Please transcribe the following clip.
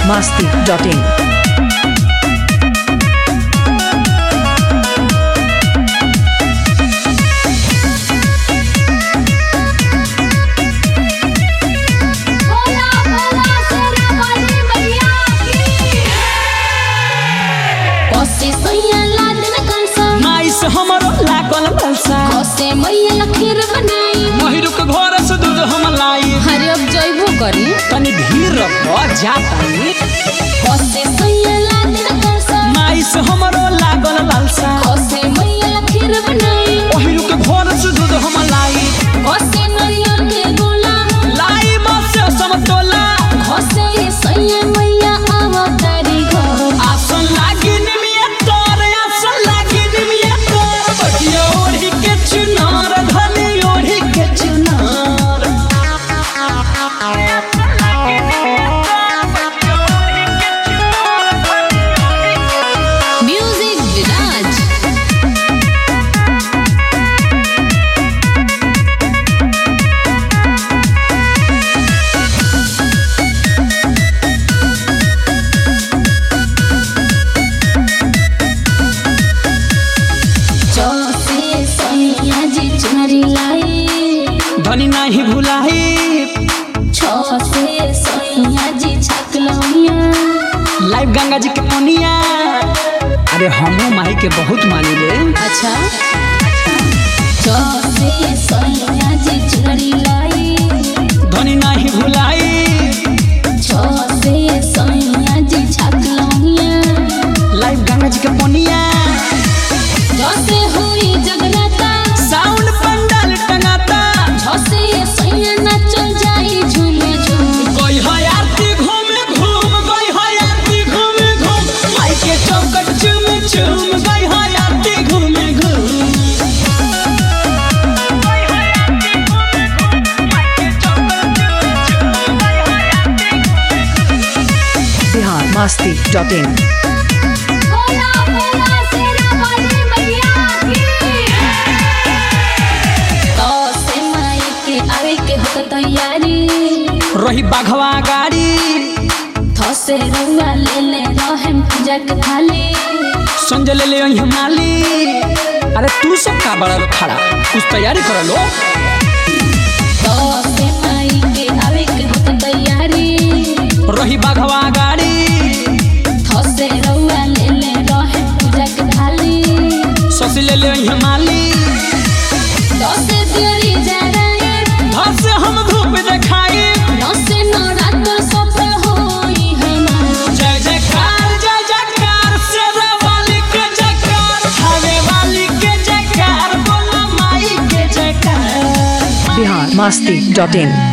masti.in. Bhola Bhola शेरा वाली मैया की कोसे सैया लादन कंसा नाइस हमरो लागल बलसा कोसे मैया लखीर बनाई महिरुक घर से दूध हम लाई हरे अब जइबो करी तनी धीर रख जातानी कोसे सैया लादन कंसा नाइस हमरो लागल बलसा कोसे मैया लखीर बनाई महिरुक घर से दूध हम लाई कोसे नरियल के गोला लाई बस समतोला कोसे सैया मैया अवतारी घर आसन लागी निमिया तोर आसन लागी निमिया तोर बटिया ओढ़ी के चुनार धनी ओढ़ी के चुनार म्यूजिक विराज चौसे सैया जी चुनरी लाई धनी नहीं भुलाई छो से सैया जी छकलौनिया लाइव गंगा जी के पनिया अरे हमू माई के बहुत मानी ले अच्छा छो से सैया जी चुनरी लाई धनी नहीं भुलाई छो से सैया जी छकलौनिया लाइव गंगा जी के पनिया जैसे हुई जगराता साउंड पंडाल टंगाता झसे सैया नचल जाई झूमे झूमे कोई है आरती घूमे घूम कोई है आरती घूमे घूम माई के चौकट चुम चुम कोई है आरती घूमे घूम Bihar masti.in. भोला भोला शेरा वाली मैया की तो से माई के आवे के होत तैयारी रही बाघवा गाड़ी थसे रंगा ले ले रहम पूजा के थाली संजय ले ले यहाँ माली अरे तू सब का बड़ा लो खड़ा कुछ तैयारी कर लो तो से माई के आवे के होत तैयारी रही बाघवा गाड़ी थसे रंगा ले ले रहम पूजा के थाली ससी ले ले यहाँ माली तो से दियरी जा रहे घर से हम धूप दिखाई नसे नरात सफल होई हमार जय जयकार जय जयकार शेरा वाली के जयकार हवे वाली के जयकार बोला माई के जयकार Bihar masti.in.